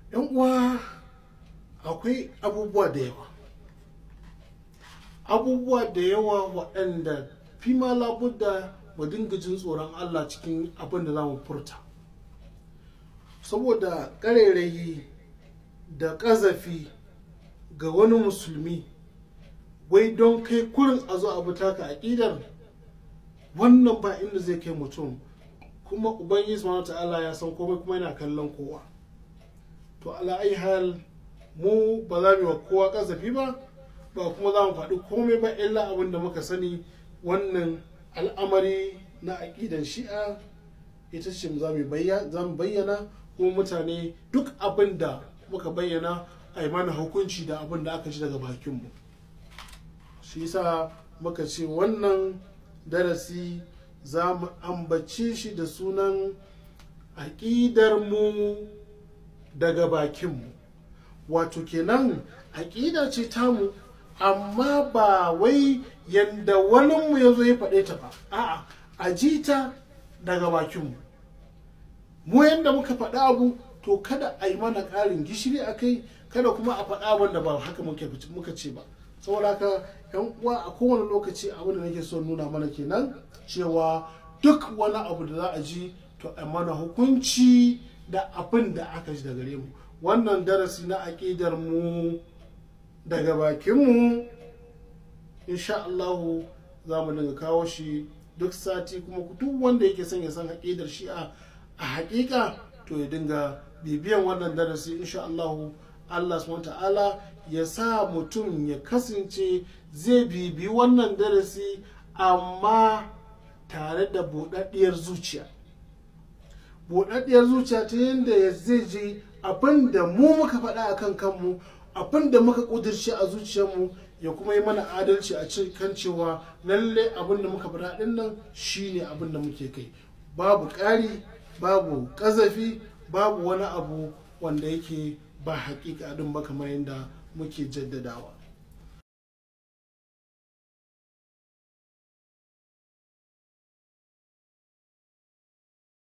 yan uwa akwai abubuwa da yawa abubuwa da yawa waɗanda fi ma labudda mu dinga jin tsoron Allah cikin abin da za mu furta saboda ƙarairayi da ƙazafi ga wani musulmi wai don kai kurin a zo abu taka aƙidar wannan ba inda zai kai mutum kuma ubangiji subhanahu ta'ala ya san komai kuma yana kallon kowa to ala ai hal mu ba za mu yi wa kowa ƙazafi ba ba kuma za mu faɗi komai ba illa abin da muka sani wannan al'amari na aƙidan shi'a ita ce za mu bayyana kuma mutane duk abin da muka bayyana a yi mana hukunci da abin da aka ji daga bakinmu shi yasa muka ce wannan darasi za mu ambace shi da sunan aƙidarmu daga bakinmu wato kenan aƙida ce tamu amma ba wai yadda waninmu ya zo ya faɗe ta ba a'a a ji ta daga bakinmu mu yadda muka faɗa abu to kada a yi mana ƙarin gishiri a kai kada kuma a faɗa wanda ba haka muka ce ba saboda haka yan uwa a kowane lokaci abin da nake so nuna mana kenan cewa duk wani abu da za a ji to a mana hukunci da abin da aka ji daga mu wannan darasi na aƙidar mu daga bakinmu insha Allahu za mu dinga kawo shi duk sati kuma duk wanda yake son ya san aƙidar shi'a a haƙiƙa to ya dinga bibiyan wannan darasi insha Allahu Allah subhanahu ta'ala ya sa mutum ya kasance zai bibi wannan darasi amma tare da buɗaɗɗiyar zuciya buɗaɗɗiyar zuciya ta yadda zai ji abin da mu muka faɗa a kan kanmu abin da muka ƙudurce a zuciyarmu ya kuma yi mana adalci a kan cewa lalle abin da muka faɗa ɗin nan shine abin da muke kai babu ƙari babu ƙazafi babu wani abu wanda yake ba haƙiƙa ɗin ba kamar yadda muke jaddadawa